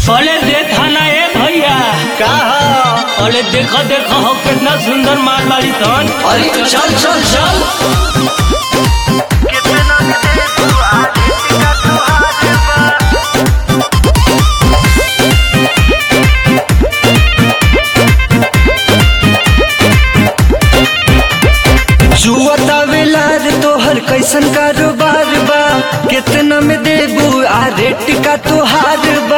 अरे देखा ना ए भैया का ह? अरे देखो देखो हो कितना सुंदर माल वाली तन अरे चल चल चल जुआता वेलार तोहर कैसन कारोबार बा कितना में देबू आ रेट का तोहार बा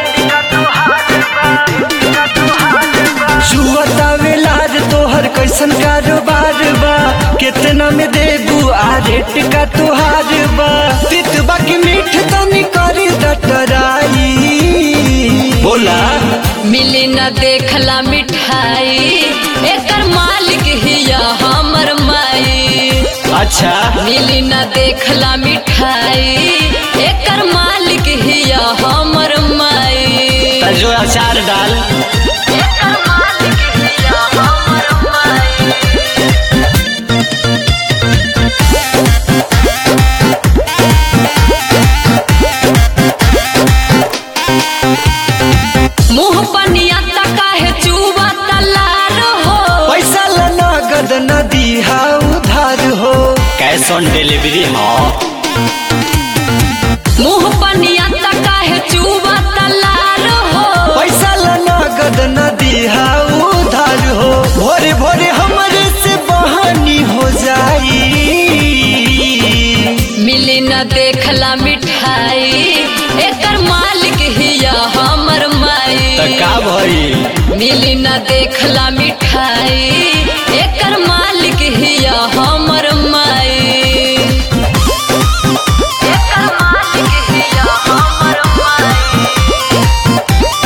जुआता वेलार तोहर कैसन कारोबार बा कितना में देबू आ रेट का तोहार बा तितबा की मीठ तनी करी डटराई बोला मिली न देखला मिठाई एकर मालिक हिया हमर माई अच्छा मिली न देखला मिठाई एकर मालिक हिया हमर माई त जो अचार डाल एकर मालिक हिया हमर माई मुंह पनिया तका है चुबा तलार हो पैसा ला नगद न दिहा उधार हो कैश ऑन डिलीवरी हो मुंह पनिया तका है चुबा तलार हो पैसा ला नगद न दिहा उधार हो भोरे भोरे हमरे से बहानी हो जाई मिली न देखला मिठाई एकर मालिक हिया हमर माई का भई मिली न देखला मिठाई एकर मालिक हिया हमर माई एकर मालिक हिया हमर माई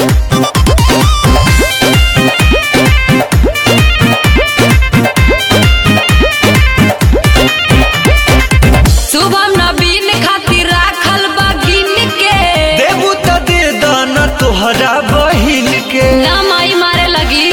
शुभम नवीन खातिर राखल बा गिन के देबू त दे दाना तोहरा बहिन के ना माई मारे लगी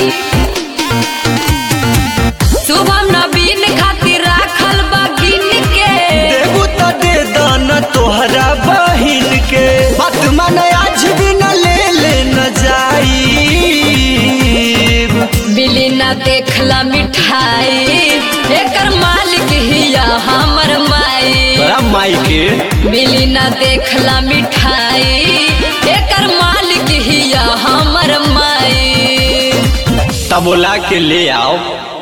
शुभम नवीन खातिर राखल बा गिन के देबू त दे दाना तोहरा बहिन के बात मन आज भी न ले ले न जाई मिली ना देखला मिठाई एकर मालिक हिया हमर माई बड़ा माई के मिली ना देखला मिठाई एकर मालिक हिया हमर माई तब बोला के ले आओ